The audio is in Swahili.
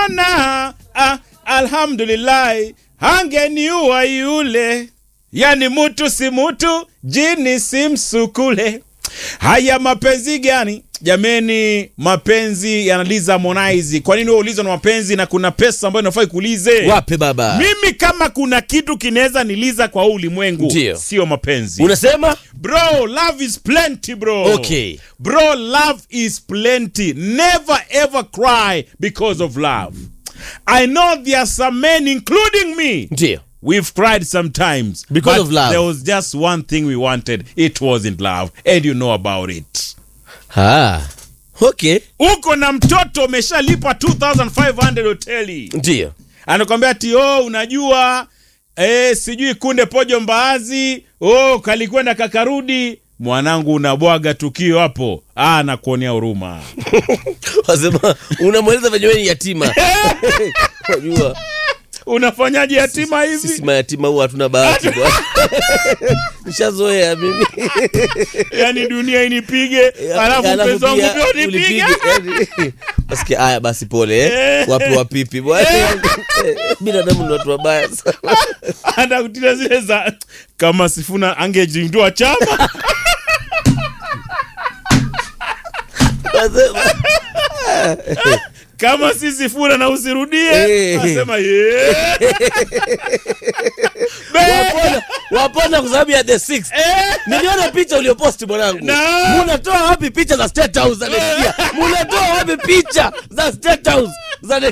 maana ah, alhamdulillahi angeniua yule yani mutu si mutu jini si msukule haya mapenzi gani jameni mapenzi yanaliza Harmonize kwa nini wewe ulizwa na mapenzi na kuna pesa ambayo inafai kuulize wape baba mimi kama kuna kitu kinaweza niliza kwa huu ulimwengu Ndio. sio mapenzi unasema bro love is plenty bro Okay. bro love is plenty never ever cry because of love i know there are some men including me ndio we've cried sometimes Because but of love. there was just one thing we wanted it wasn't love and you know about it ah. okay uko na mtoto umeshalipa 2500 hoteli ndio anakwambia ati oh, unajua eh, sijui kunde pojo mbaazi oh, kalikwenda kakarudi mwanangu unabwaga tukio hapo ah, nakuonea huruma wasema unamweleza venye wewe ni yatima unajua unafanyaje yatima sisi hivi mayatima huwa hatuna bahati bwana nishazoea mimi yani dunia inipige alafu mpenzi wangu pia pia unipige ulipige, yani, wasikia haya basi pole eh. Eh. wapi wapipi bwana binadamu ni watu wabaya sana anakutila zile za kama sifuna angejindua chama Wasema, kama si sifuna na usirudie Eh. asema yeah. wapona wapona kwa sababu ya the six Eh. niliona picha ulioposti mwanangu Na. munatoa wapi picha za state house za next year munatoa wapi picha za state house za next